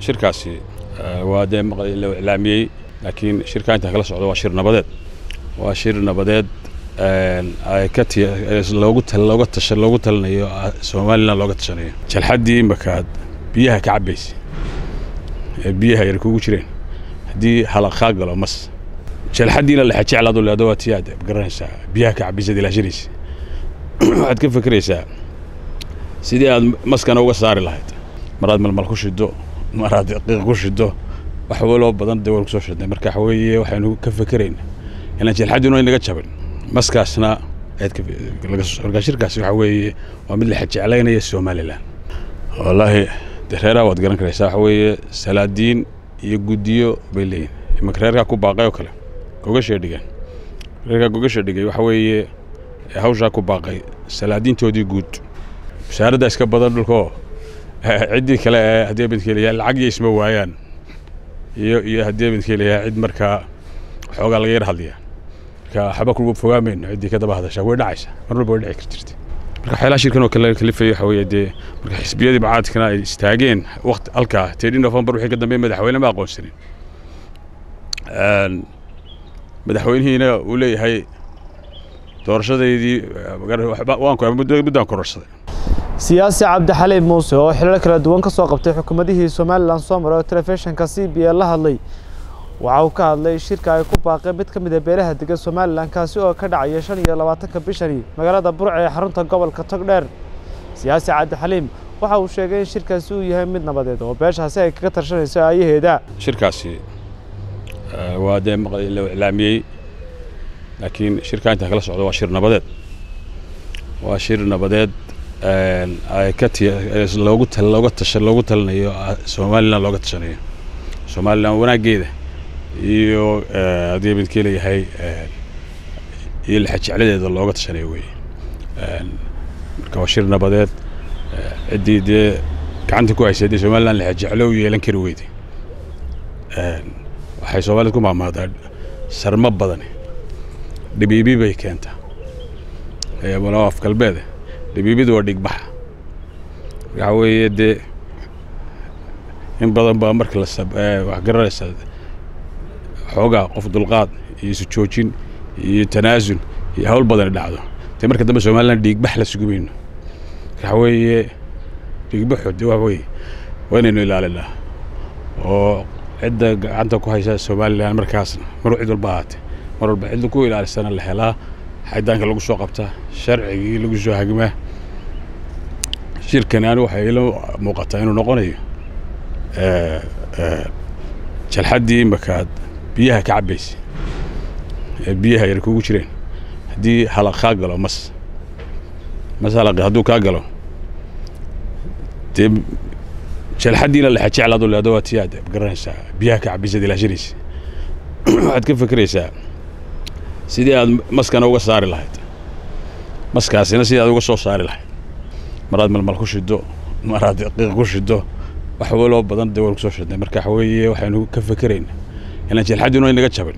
shirkaasi waa dee la iclaamiyey laakiin shirkaa intaa kala socdo waa shir nabadeed waa shir nabadeed ay ka loogu looga tasha loogu talinayo somalilan looga tashanayo jalxaddii imakaad biyaha ka cabbaysa ee biyaha yar kugu jireen haddii halaqaa galo mas jalxaddiina lexajeclaadu leedo waa tii aad garanaysaa biyaha ka cabbaysaad ilaashanaysa waxaad ka fekeraysaa sidii aad maskana uga saari lahayd maraad malmal ku shido maraad qiiq ku shido wax waloo badan dee waan kusoo shidnay marka waxa weeye waxaynu ka fekerayna inaan jalxaddiinu ay naga jabin maskaasna markaa shirkaasi waxa weeye waa mid la xajeclaynaya somalilan wallaahi de reeraha waad garan karaysaa waxa weeye salaadiin iyo guddiyo bay leeyihin imanka reerkaa ku baaqay oo kale gogashay dhigeen reerkaa gogasha dhigay waxa weeye hawshaa ku baaqay salaadiintoodii guud wasaaradda iska badan dhulkaoo ciddii kale ee haddii midkeelayaa lacag iyo isma waayaan iyo iyo haddii midkeelayaa cid markaa xoogaa laga yar hadlaya marka waxba kugu fogaamayno ciddii ka daba hadashaa way dhacaysa mar walba way dhici kar jirta marka waxyaalaha shirkan oo kale kalifaya waxa weeye dee marka xisbiyadii mucaaradkana ay istaageen waqti halkaa teedhi novembar wixii ka dambeeyey madaxweyne ma aqoonsanin madaxweynihiina uu leeyahay doorashadeydii muddaan kororsaday siyaasi cabdixaliib muuse oo xilal kala duwan ka soo qabtay xukuumadihii somalilan soo maray oo telefishinka c b a la hadlay waxa uu ka hadlay shirka ay ku baaqeen mid ka mid a beelaha degan somalilan kaasi oo ka dhacaya shan iyo labaatanka bishani magaalada burca ee xarunta gobolka togdheer siyaasi cabdixaliim waxa uu sheegay in shirkaasi uu yahay mid nabadeed oo beeshaasi ay kaga tashanayso aayaheeda shirkaasi waa dee la iclaamiyey laakiin shirkaa intaa kala socdo waa shir nabadeed waa shir nabadeed ay ka loogu looga tasha loogu talinayo somalilan looga tashanayo somalilan wanaaggeeda iyo haddii midkii leeyahay iyo laxajecladeeda looga tashanayo weeye marka waa shir nabadeed ciddii dee gacanta ku haysay dee somalilan laxajeclo u yeelan kari weyday waxay soomaalida ku maamaadaa sarmo badani dhibiibi bay keentaa af galbeede dhibiibidu waa dhigbaxa waxa weeye dee in badan baa marka la wax garanaysa xoogaa qof dulqaad iyo isu joojin iyo tanaasul iyo hawl badani dhacdo dee marka dambe somalilan dhiigbax la sugi mayno waxa weeye dhiigbaxu de waxa weeye waa inaynu ilaalinaa oo cidda gacanta ku haysa somalilan markaasna mar cid walba ahaatee mar walba cidda ku ilaalisana la helaa xaydaanka lagu soo qabtaa sharcigii lagu soo hagmaa shirkani anigu waxay ila muuqataa inuu noqonayo jalxaddii imakaad biyaha ka cabbaysa ee biyaha yar kugu jireen haddii halaqaa galo mas mas halaqi hadduu kaa galo dee jalxaddiina lexajeclaadu leedo waa tii aad garanaysaa biyaha ka cabbaysaad ilaashanaysa waxaad ka fekeraysaa sidii aad maskana uga saari lahayd maskaasina sidii aad uga soo saari lahayd maraad malmal ku shido maraad qiiq ku shido wax waloo badan dee waan kusoo shidnay marka waxa weeye waxaynu ka fekerayna inaan jalxaddiinu ay naga jabin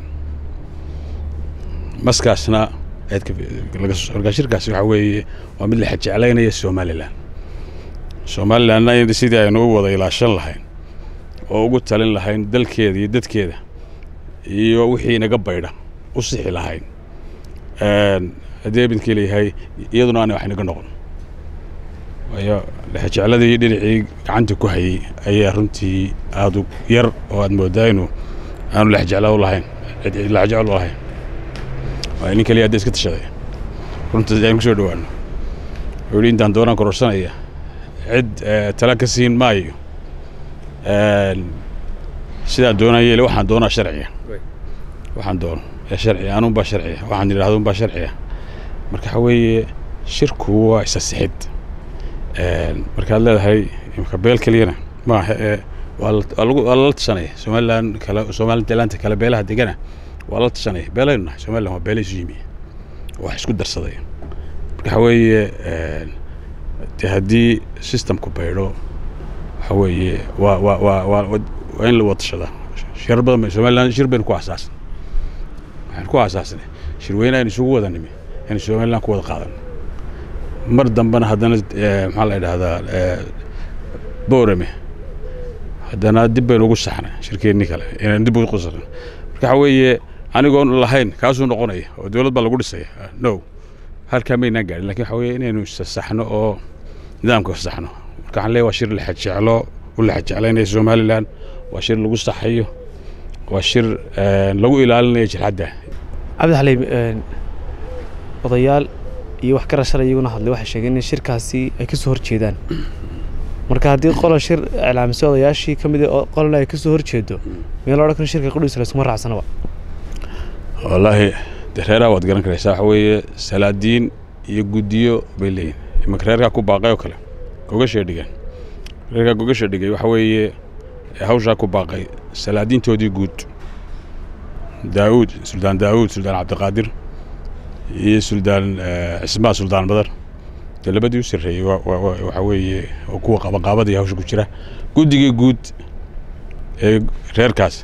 maskaasna markaa shirkaasi waxa weeye waa mid la xajeclaynaya somalilan somalilanna sidii aynu u wada ilaashan lahayn oo ugu talin lahayn dalkeeda iyo dadkeeda iyo wixii naga baydha u sixi lahayn haddii midkii leeyahay iyaduna aanay wax naga noqon waayo lexjecladii dhinacii gacanta ku hayey ayaa runtii aada u yar oo aad moodaa inuu aanu lexjecla u lahayn lexjecel u lahayn waayo nin kaliya hadda iska tashaday runtii aynu kusoo dhawaano wuxuu yidhi intaan doonaan kororsanaya cid tala ka siin maayo sidaan doonaa yeele waxaan doonaa sharciga waxaan doono ee sharciga anuunbaa sharciga waxaan yidhahdo unbaa sharciga marka waxa weeye shirku waa isa sixid markaad leedahay imka beel keliyana maaha ee waa lala tashanaya somalilan kale somalilaanta kale beelaha degana waa lala tashanaya beelaynu nahay somalilan waa beela isu yimi wax isku darsaday marka waxa weeye de haddii systemku baydho waxa weeye waa waa waa waa waa in la wada tashadaa shir badan somalilan shir baynu ku asaasan waxaan ku aasaasnay shirweyne aynu isugu wada nimi aynu somalilan ku wada qaadan mar dambena haddana maxaa la idhahdaa boorame haddana dib baynu ugu saxnay shirkeennii kale inaan dib ugu qusarno marka waxa weeye anigoon lahayn kaasuu noqonaya oo dowlad baa lagu dhisaya no halkaa maynaan gaadhin lakin waxa weeye inaynu saxno oo nidaamka saxno marka waxaan leeyahay waa shir lexajeclo u lexajeclaynaya somalilan waa shir lagu saxayo waa shir lagu ilaalinayo jilxadda cabdi xaliim odayaal iyo wax ka rashala iyaguna hadlay waxay sheegeen in shirkaasi ay ka soo horjeedaan marka haddii qola shir iclaamisay odayaashii ka mid a qolana ay ka soo horjeedo miyaa la odhan kara shirka qudhiisa laysuma raacsanaba wallaahi de reeraha waad garan karaysaa waxa weeye salaadiin iyo guddiyo bay leeyihin imanka reerkaa ku baaqay oo kale gogashay dhigeen reerkaa gogasha dhigay waxa weeye hawshaa ku baaqay salaadiintoodii guud daawuud suldaan daawuud suldaan cabdiqaadir iyo suldaan cismaa suldaan badar dee labadii u sarreeyey waxa weeye oo kuwa qabaqaabadii hawsha ku jira guddigii guud ee reerkaas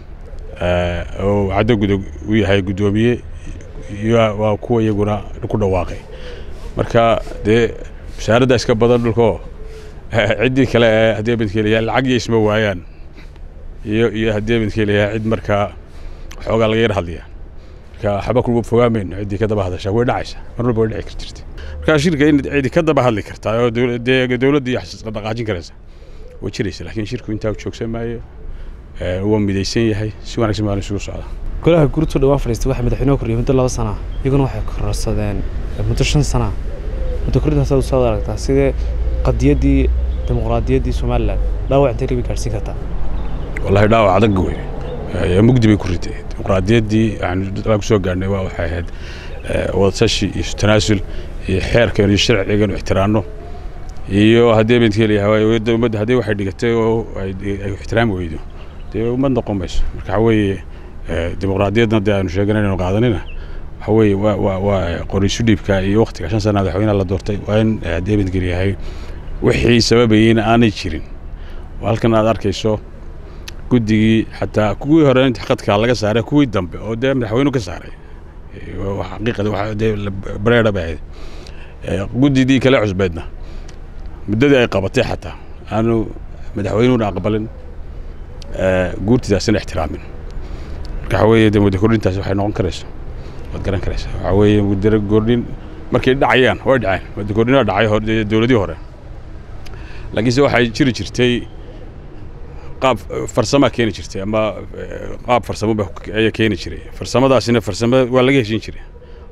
oo caddo guda u yahay guddoomiye waa kuwa iyaguna ku dhawaaqay marka dee wasaaradda iska badan dhulkoo ciddii kale ee haddii midkeelayaa lacag iyo isma waayaan iyo iyo haddii midkeelayaa cid markaa xoogaa laga yar hadlaya marka waxba kugu fogaamayno ciddii ka daba hadashaa way dhacaysa mar walba way dhici kar jirta marka shirka in cidi ka daba hadli kartaa oo dee dowladda iyo dhaqaajin karaysa way jiraysa laakiin shirku intaa joogsan maayo waa midaysan yahay si wanaagsan baan isugu socdaa golaha guurtu dhawaan fadhiistay waxay madaxweynuhu kordhiyay muddo laba sana iyaguna waxay kororsadeen muddo shan sana muddo kordhintaas aad soo aragtaa sidee qadiyaddii dimuqraadiyaddii somalilan dhaawac intay labi gaadhsiin kartaa wallahi dhaawac adag wey mugdi bay ku ritay dimuqraadiyaddii waxaanu ku soo gaadhnay waa waxay ahayd wadatashi iyo tanaasul iyo xeerkan iyo sharcigan ixtiraanno iyo haddii midkeelayahay ummadda haddii waxay dhigatay oo ay ixtiraami weydo dee ummad noqon mayso marka waxa weeye dimuqraadiyadna dee aanu sheegan inaynu qaadanina waxa weeye waa waa waa qoriisu dhiibka iyo waktiga shan sana madaxweynaha la doortay waa in haddii midgelyahay wixii sababayeyna aanay jirin halkan aad arkayso guddigii xataa kuwii hore inta khadkaa laga saaray kuwii dambe oo dee madaxweynuhu ka saaray xaqiiqada dee bareera bay ahayd guddidii kale cusbeedna muddadii ay qabatay xataa aanu madaxweynuhuna aqbalin guurtidaasina ixtiraamin marka waxa weeye dee muddo kordhintaasi waxay noqon karaysa waad garan karaysaa waxa weeye muddo kordhin markay dhacayaan way dhaceen muddo kordhin waa dhacay hore dowladii hore laakiinse waxay jiri jirtay qaab farsama keeni jirtay ama qaab farsamo ayaa keeni jiray farsamadaasina farsamo waa laga heshin jiray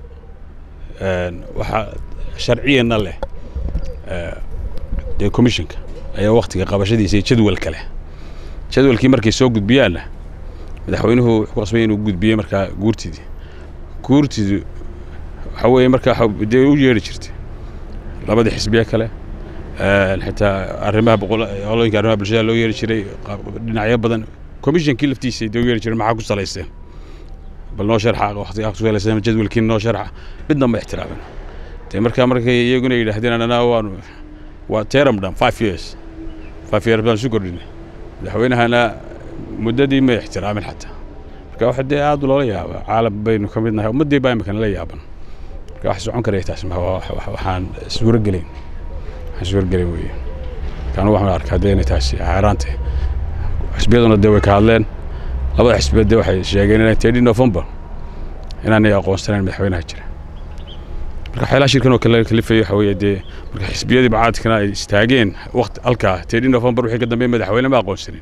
waxaa sharciyana leh dee commissionka ayaa waktiga qabashadiisa iyo jadwalka leh jadwalkii markay soo gudbiyaanna madaxweynuhu wuxuu ku qasbay inuu gudbiye markaa guurtidii guurtidu waxa weeye markaa dee u yeedhi jirtay labadii xisbiye kale xitaa arrimaha qolooyinka arrimaha bulshada loo yeeri jiray dhinacyo badan commissionkii laftiisa dee u yeeri jiray maxaa ku salaysteen bal noo sharxa waqtigaa ku salaysteen jadwalkii noo sharxa midna ma ixtiraamin dee markaa markay iyaguna yidhaahdeen anana waanu waa teram dhan five years five years baan isu kordhinay madaxweynahana muddadii ma ixtiraamin xataa marka waxa dee aad loola yaaba caalam baynu ka mid nahay ummaddii baa imikana la yaaban marka wax socon karaya taas ma waxaan suurogelayn waxaan suurogelayn weeye kanu waxaan arkaa dee inay taasi xaaraantay xisbiyaduna dee way ka hadleen labada xisbiya dee waxay sheegeen inay tedi november inaanay aqoonsanayn madaxweynaha jira marka waxyaalaha shirkan oo kale kalifaya waxa weeye dee marka xisbiyadii bacaadkana ay istaageen waqti halkaa tedi november wixii ka dambeeyay madaxweyne ma aqoonsanin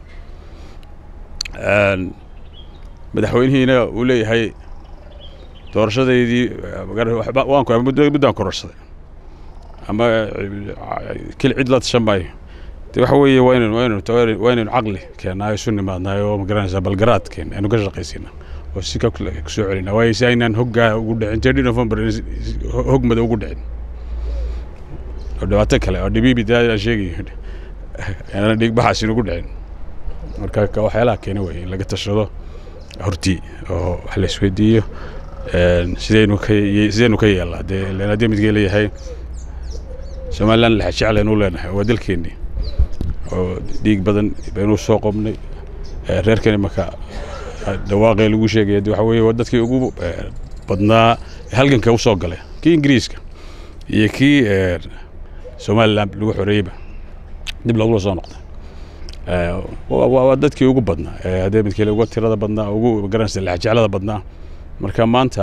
madaxweynihiina uu leeyahay doorashadeydii muddaan kororsaday ama kil cid la tashan maayo de waxa weeye waa inaynu waa inaynu waa inaynu caqli keennaayo isu nimaadnaayo oo magaranaysaa balgaraadkeen aynu ka shaqaysina oo si ka soo celina waayo si aynaan hoggaa ugu dhicin tedi november hogmada ugu dhicin oo dhibaato kale oo dhibiibi daa sheegayo aanan dhiigbaxaas inugu dhicin marka waxyaalaha keena weeye in laga tashado hortii oo wax la isweydiiyo sidaynu ka sidaynu ka yeelnaa dee len haddii midkii leeyahay somaliland laxa jeclaynu leenahay waa dalkeennii oo dhiig badan baynu soo qobnay reerkani marka dhawaaqee lagu sheegaya de waxa weeye waa dadkii ugu badnaa halganka u soo galay kii ingiriiska iyo kii somaliland lagu xoreeyeyba dib loogula soo noqday waa dadkii ugu badnaa haddee midkale uga tirada badnaa ugu garanaysa lexjeclada badnaa marka maanta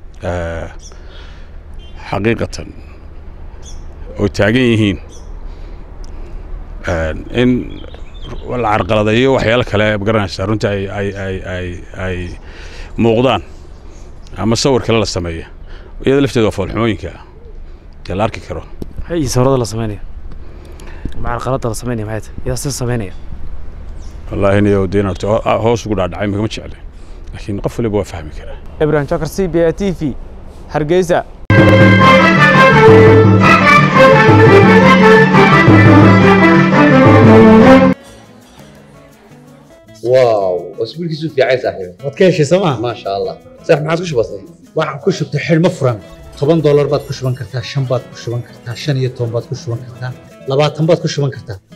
xaqiiqatan oo taagan yihiin in la carqaladeeyo waxyaalo kale magaranaysa runtii ay ay ay ay ay muuqdaan ama sawir kale la sameeya iyada lafteeda waa foolxumooyinka dee la arki karo maxay sawirada la sameynaya ama carqaladda la sameynaya maxay tahay yaa si sameynaya wallaahi niyo dee inaad hoos ugu dhaadhacay magama jeclay laakiin qof waliba waa fahmi karaa ibrahim jokar c b a t v hargeysa واو اسبوعك في عايز صاحبي waad ka heshay sooma ما شاء الله صح ما عاد كش بسيط waxaan ku shubtay xidhmo furan toban doolar baad ku shuban kartaa shan baad ku shuban kartaa shan iyo toban baad ku shuban kartaa labaatan baad ku shuban kartaa